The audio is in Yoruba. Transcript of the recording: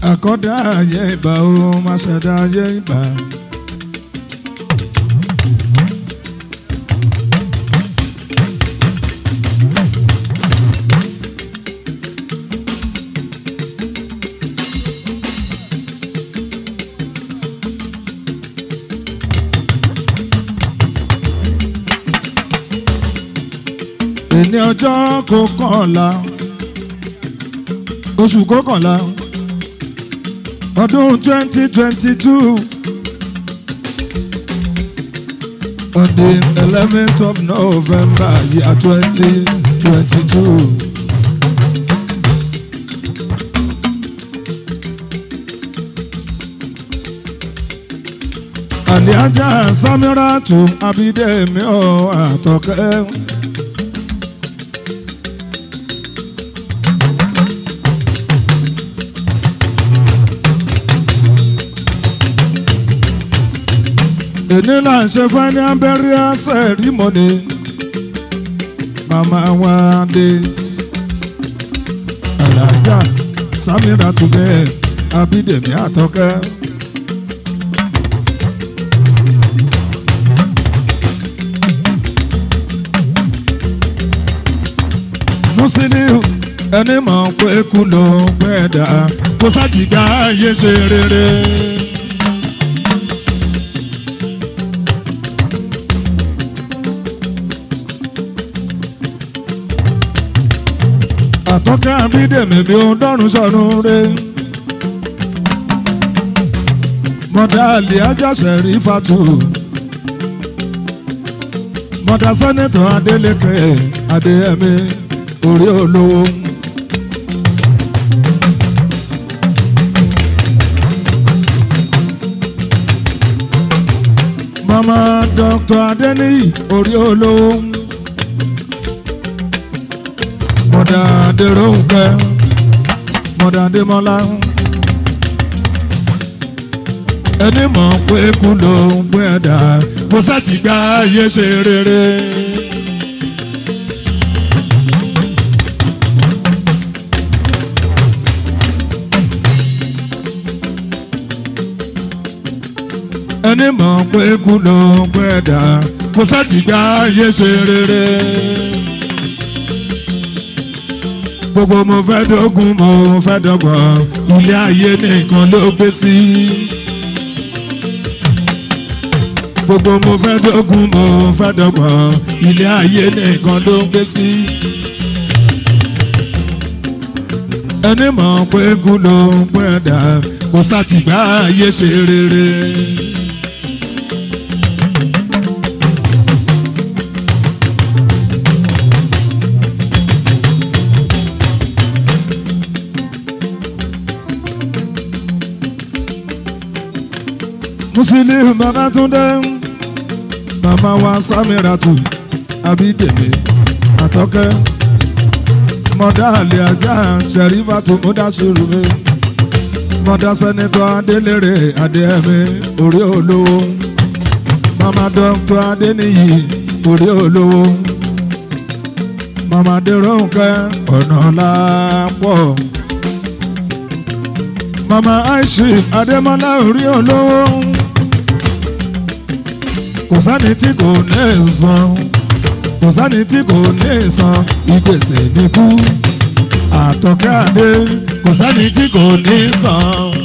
àkọ́dá ayé ìbà ó máa ṣẹ̀dá ayé ìbà. èní ọjọ́ kọkànlá oṣù kọkànlá ọdún twenty twenty two on the eleventh of November year twenty twenty two. Àlíájá Sámírátù Abídẹ́mi ọ̀ àtọ̀kẹ́. èní là ń ṣe fún ní abẹ́rẹ́ sẹ́rímọ́nì mama wa dé alájà samira tùbẹ́ abídèmí àtọ́kẹ́. Musiliu ẹni mọ̀ pé kú ló ń pẹ́ dà kó sátìgbà ayé ṣe rere. àtọ́kẹ́ àbídèmí bí ó dọ́rùn sọ̀nù rẹ̀. mọ̀dà àlè ajáṣẹ́ rí fatu. mọ̀dà sẹ́nẹ̀tọ̀ adélèké adéyẹmí orí olówó. mama dr adeniyi orí olówó mọ̀dà dèròǹkẹ́ mọ̀dà dèmọ́lá ẹni mọ̀ pé kú ló ń gbé ẹ̀dá kó sátì gba ayé ṣe rere. ẹni mọ̀ pé kú ló ń gbé ẹ̀dá kó sátì gba ayé ṣe rere gbogbo mo fẹ́ dógún mo fẹ́ dọ́gbọ̀n ilé ayé nìkan ló gbé sí. gbogbo mo fẹ́ dógún mo fẹ́ dọ́gbọ̀n ilé ayé nìkan ló gbé sí. ẹni mọ̀ pé kú ló ń pẹ́ dà kó sátìgbà ayé ṣe rere. Musiliu Babatunde mama wa Samiratu Abídèmí Àtọ́kẹ́ mọ̀dá àlè ajá Ṣẹ̀rífàtú Múdàṣírùmí mọ̀dá sẹ́nitọ́ Adélèrè Adéhẹ́mí orí olówó mama dọ́kítọ́ Adéníyì orí olówó mama Déròǹkẹ́ ọ̀nà lápọ̀ mama Aishi Adémọ́lá orí olówó kò sẹ́ni tí kò ní san kò sẹ́ni tí kò ní san ìgbésẹ̀ ní kú àtọ̀kẹ́ àdé kò sẹ́ni tí kò ní san.